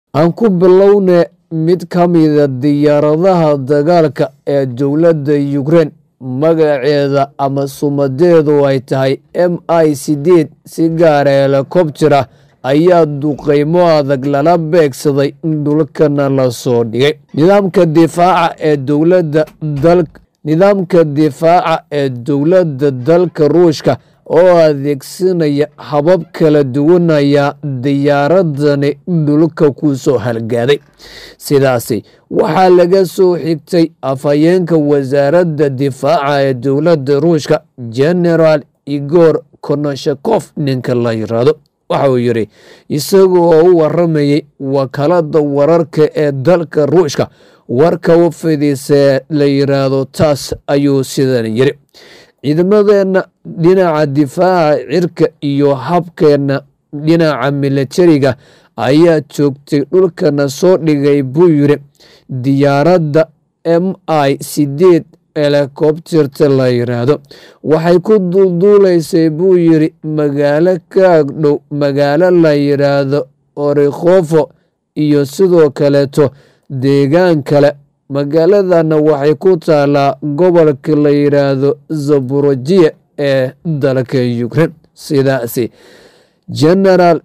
aan ku bilowne mid ka mida diyaaradaha dagaalka ee dowladda ukrein magaceeda ama sumadeedu ay tahay m i sideed si gaara helikobtera ayaa duqeymo adag lala beegsaday dhulkana lasoo dhigay nidaamka difaaca ee dowladda dal nidaamka difaaca ee dowladda dalka ruushka oo adeegsanaya habab kala duwan ayaa diyaaradani dhulka ku soo halgaaday sidaasi waxaa laga soo xigtay afhayeenka wasaaradda difaaca ee dowladda ruushka generaal igor konoshakof ninka la yiraahdo waxa uu yidhi isaga oo u waramayay wakaalada wararka ee dalka ruushka warka u fidiisee la yiraahdo taas ayuu sidan yidhi ciidamadeenna dhinaca difaaca cirka iyo habkeenna dhinaca milatariga ayaa joogtay dhulkana soo dhigay buu yidhi diyaaradda m i sideed helikobterta la yiraahdo waxay ku dulduulaysay buu yidhi magaalo ka agdhow magaalo la yiraahdo orikhofo iyo sidoo kaleeto deegaan kale magaaladana waxay ku taalaa gobolka la yiraahdo zaborojiya ee dalka ukrein sidaasi genaraal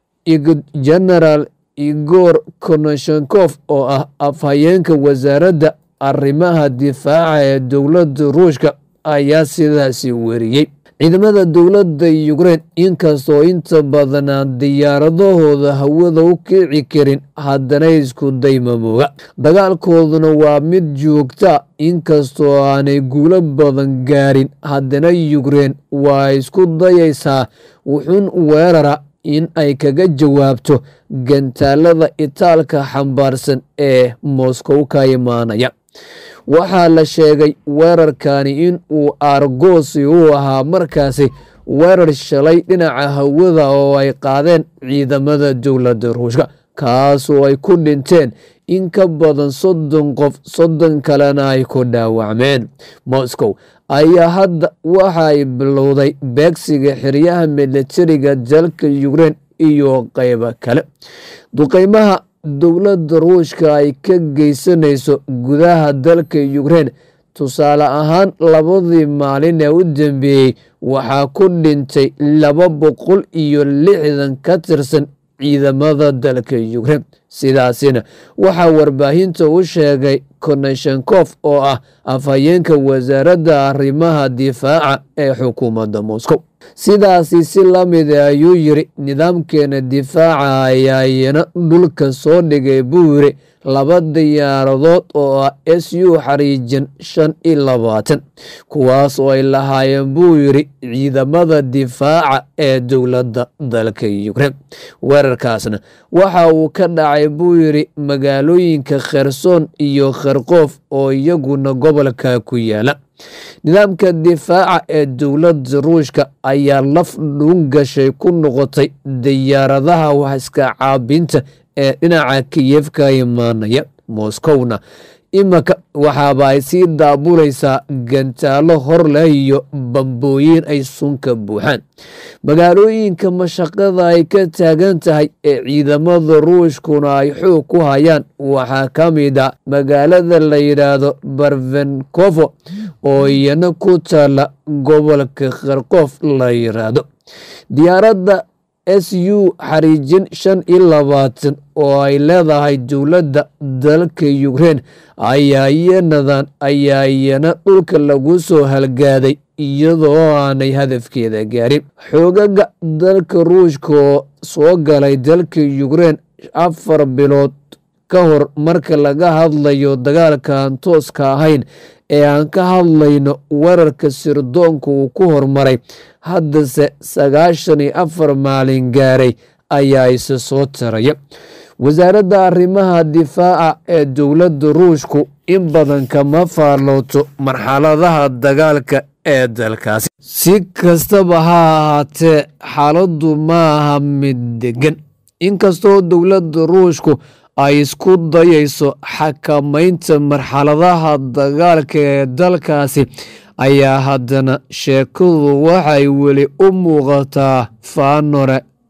genaraal igor konoshenkof oo ah afhayeenka wasaaradda arrimaha difaaca ee dowladda ruushka ayaa sidaasi weriyey ciidamada dowladda ukrein inkastoo inta badanaan diyaaradahooda hawada u kici karin haddana isku daymamooga dagaalkooduna waa mid joogta inkastoo aanay guulo badan gaarin haddana ukrein waa isku dayaysaa wuxuun weerara in ay kaga jawaabto gantaalada itaalka xambaarsan ee moscow ka imaanaya waxaa la sheegay weerarkani in uu aargoosi u ahaa markaasi weerar shalay dhinaca hawada oo ay qaadeen ciidamada dowladda ruushka kaasoo ay ku dhinteen in ka badan soddon qof soddon kalena ay ku dhaawacmeen moscow ayaa hadda waxa ay bilowday beegsiga xiryaha milatariga dalka ukrein iyo qeybo kale duqeymaha dowladda ruushka ay ka geysanayso gudaha dalka ukrein tusaale ahaan labadii maalin ee u dambeeyey waxaa ku dhintay laba boqol iyo lixdan ka tirsan ciidamada dalka ukrein sidaasina waxaa warbaahinta u sheegay konoshenkof oo ah afhayeenka wasaaradda arrimaha difaaca ee xukuumadda moscow sidaasi si lamida ayuu yiri nidaamkeena difaaca ayaa iyana dhulka soo dhigay buu yiri laba diyaaradood oo ah s u xariijan shan iyo labaatan kuwaas oo ay lahaayeen buu yiri ciidamada difaaca ee dowladda dalka ukrein weerarkaasna waxa uu ka dhacay buu yiri magaalooyinka kherson iyo kharkoof oo iyaguna gobolka ku yaala nidaamka difaaca ee dowladda ruushka ayaa laf dhuun gashay ku noqotay diyaaradaha waxiska caabinta ee dhinaca kiyef ka imaanaya moskowna imanka waxaaba ay sii daabulaysaa gantaalo hor leh iyo bambooyin ay sunka buuxaan magaalooyinka mashaqada ay ka taagan tahay ee ciidamada ruushkuna ay xoog ku hayaan waxaa ka mid a magaalada la yidhaahdo barvenkovo oo iyana ku taala gobolka kharkof la yiraahdo diyaaradda s u xariijin shan iyo labaatan oo ay leedahay dowladda dalka ukrein ayaa iyanadan ayaa iyana dhulka lagu soo halgaaday iyadoo aanay hadafkeeda gaarin xoogaga dalka ruushka oo soo galay dalka ukrein afar bilood ka hor marka laga hadlayo dagaalka aan tooska ahayn ee aan ka hadlayno weerarka sirdoonka uu ku hormaray haddase sagaashan iyo afar maalin gaaray ayaa isa soo taraya wasaaradda arrimaha difaaca ee dowladda ruushku in badan kama faallooto marxaladaha dagaalka ee dalkaasi si kastaba ha ahaatee xaaladdu ma aha mid degan inkastoo dowladda ruushku ay isku dayayso xakamaynta marxaladaha dagaalka ee dalkaasi ayaa haddana sheekadu waxay weli u muuqataa faanore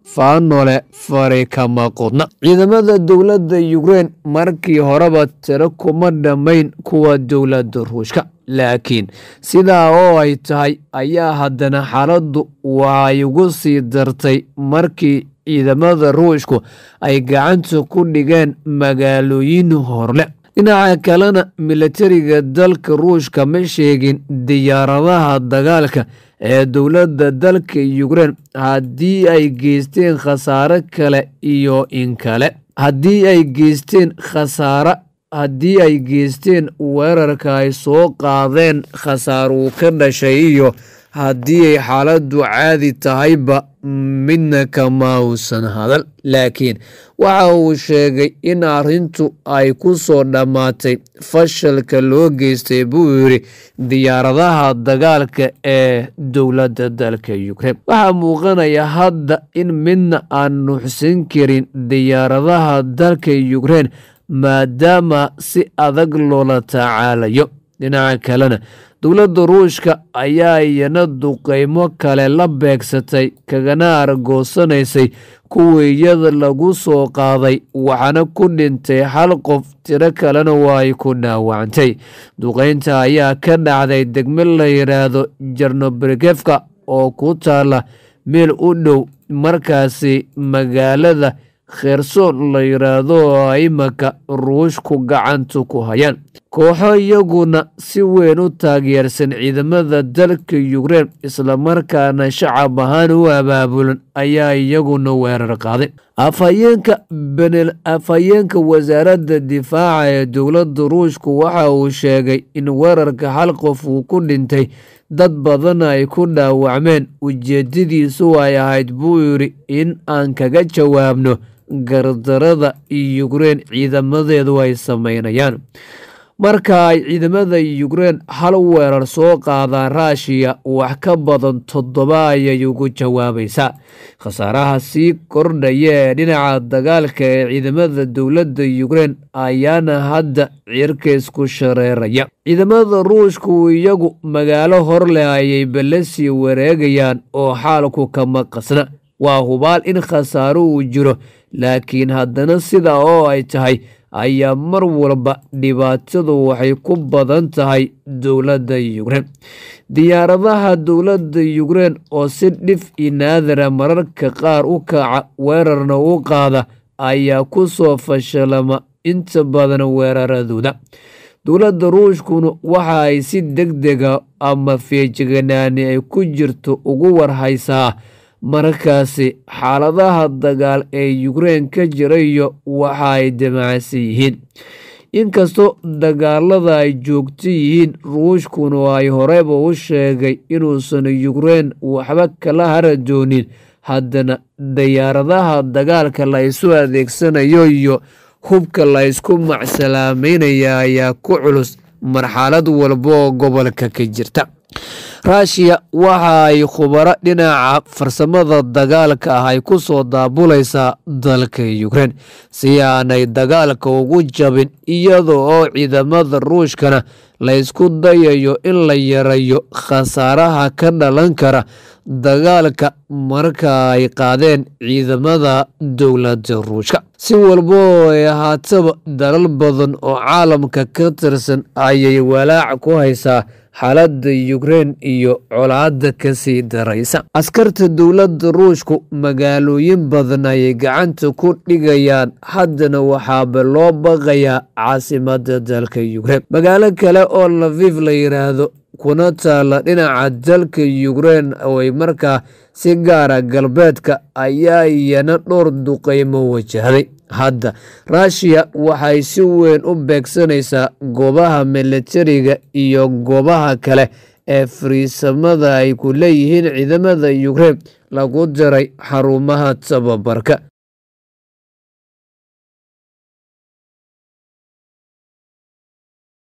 faanole fari kama qodna ciidamada dowladda yukrein markii horeba tiro kuma dhammayn kuwa dowladda ruushka laakiin sidaa oo ay tahay ayaa haddana xaaladdu waxay ugu sii dartay markii ciidamada ruushku ay gacanta ku dhigeen magaalooyin horle dhinaca kalena militariga dalka ruushka ma sheegin diyaaradaha dagaalka ee dowladda dalka yukrein haddii ay geysteen khasaare kale iyo in kale haddii ay geysteen khasaare haddii ay geysteen weerarka ay soo qaadeen khasaaruu ka dhashay iyo haddii ay xaaladdu caadi tahayba midna kama uusan hadal laakiin waxa uu sheegay in arrintu ay ku soo dhammaatay fashalka loo geystay buu yidhi diyaaradaha dagaalka ee dowladda dalka yukrein waxaa muuqanaya hadda in midna aan nuuxsan karin diyaaradaha dalka yukrein maadaama si adag loola tacaalayo dhinaca kalena dowladda ruushka ayaa iyana duqeymo kale la beegsatay kagana argoosanaysay kuwii iyada lagu soo qaaday waxaana ku dhintay hal qof tiro kalena waa ay ku dhaawacantay duqeynta ayaa ka dhacday degmo la yidhaahdo jarnobergefka oo ku taala meel u dhow markaasi magaalada kherson la yidhaahdo oo imaka ruushku gacanta ku hayaan kooxo iyaguna si weyn u taageersan ciidamada dalka yukrein islamarkaana shacab ahaan u abaabulan ayaa iyaguna weerar qaaday afhayeenka benel afhayeenka wasaaradda difaaca ee dowladda ruushku waxa uu sheegay in weerarka hal qof uu ku dhintay dad badan ay ku dhaawacmeen ujeedadiisu ay ahayd buu yidhi in aan kaga jawaabno gardarada yukrein ciidamadeedu ay sameynayaan marka ay ciidamada yukrein hal weerar soo qaadaan raashiya wax ka badan toddoba ayay ugu jawaabaysaa khasaaraha sii kordhaya ee dhinaca dagaalka ee ciidamada dowladda yukrein ayaana hadda cirka isku shareeraya ciidamada ruushku iyagu magaalo hor leh ayay ballasii wareegayaan oo xaalku kama qasna waa hubaal in khasaaro uu jiro laakiin haddana sidaa oo ay tahay ayaa mar walba dhibaatadu waxay ku badan tahay dowladda yukrein diyaaradaha dowladda yukrein oo si dhif i naadara mararka qaar u kaca weerarna u qaada ayaa ku soo fashalama inta badan weeraradooda dowladda ruushkuna waxa ay si deg dega ama feejiganaani ay ku jirto ugu warhaysaa markaasi xaaladaha dagaal ee yukrein ka jirayo waxa ay damacsan yihiin inkastoo dagaalada ay joogto yihiin ruushkuna ay horeyba u sheegay inuusan yukrein waxba kala hara doonin haddana diyaaradaha dagaalka la isu adeegsanayo iyo hubka la ysku macsalaameynaya ayaa ku culus marxalad walba oo gobolka ka jirta raashiya waxa ay khubaro dhinaca farsamada dagaalka ah ay ku soo daabulaysaa dalka yukrein si aanay dagaalka ugu jabin iyada oo ciidamada ruushkana la ysku dayayo in la yarayo khasaaraha ka dhalan kara dagaalka marka ay qaadeen ciidamada dowladda ruushka si walba oo ay ahaataba dalal badan oo caalamka ka tirsan ayay walaac ku haysaa xaaladda yukrein iyo colaadda ka sii daraysa askarta dowladda ruushku magaalooyin badan ayay gacanta ku dhigayaan haddana waxaaba loo baqayaa caasimada dalka yukrein magaalo kale oo laviv la yidhaahdo kuna taala dhinaca dalka yukrein oo ay markaa si gaara galbeedka ayaa iyana dhowr duqeymo wajahday hadda ruushiya waxay si weyn u beegsanaysaa goobaha militariga iyo goobaha kale ee fariisamada ay ku leeyihiin ciidamada yukrein lagu diray xarumaha tababarka